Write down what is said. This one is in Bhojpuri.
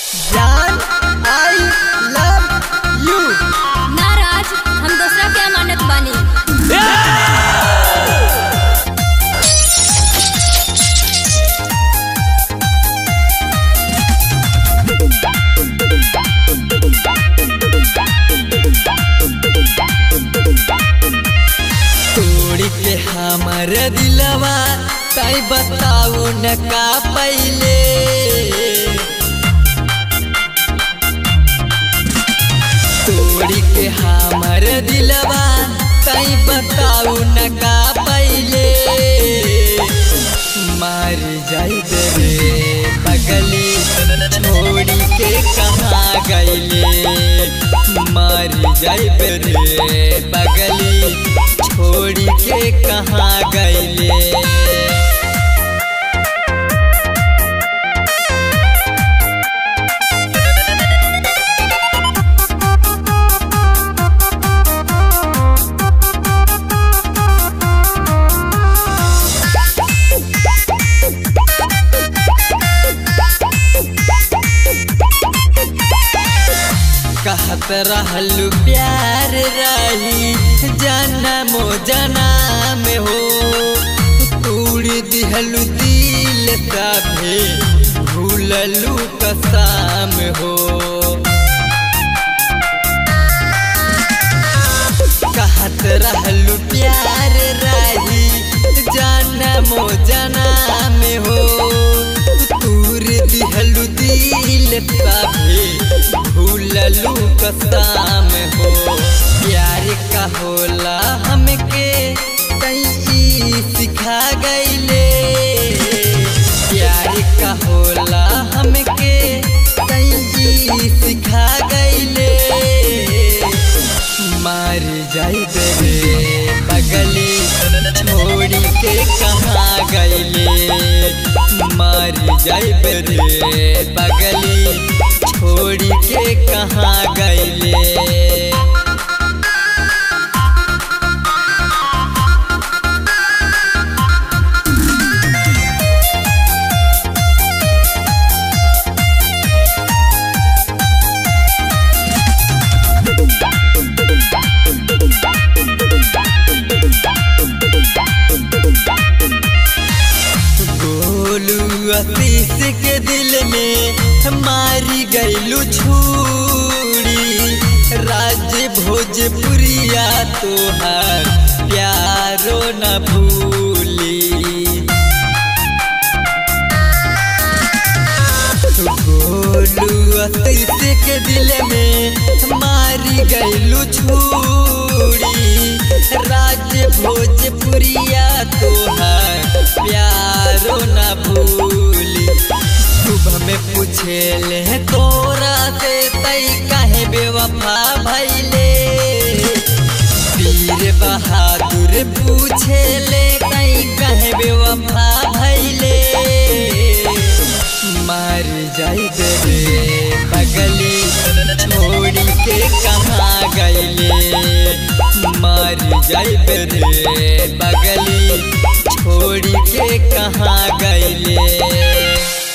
जान आई लव यू नाराज हम दूसरा के अमानत बानी तोड़ के हमर दिलवा तई बताऊ न का पहले तोड़ के हमर दिलवा तई बताऊ न का पहले मार जाई रे पगली छोड़ी के कहाँ गईले मार जाई रे पगली छोड़ी के कहाँ गईले कहत रहलू प्यार रही जनमो जनाम हो तूड़ दिहलू दिल तभे भूललू कसाम हो कहत रहलू प्यार रही जनमो जनाम हो तूर दिहलू दिल तभे भूललू कसाम हो प्यार का होला हमके कई सिखा गईले प्यार का होला हमके कई सिखा गईले मार जाई रे पगली छोड़ी के कहाँ गईले मार जाई रे पगली छोड़ी के कहाँ गईले गोलू आशीष के दिल में मारी गईलू छूरी राज भोजपुरिया तोहार प्यारो न भूली गोलू आशीष के दिल में मारी गईलू छूरी राज भोजपुरिया तोहार प्यारो न भूली सुबह में पूछे ले तोरा से तई काहे बेवफा भैले वीर बहादुर पूछे ले तई काहे बेवफा भैले मार जाई रे पगली छोड़ी के कहाँ गईले मार जाई रे पगली छोड़ी के कहाँ गईले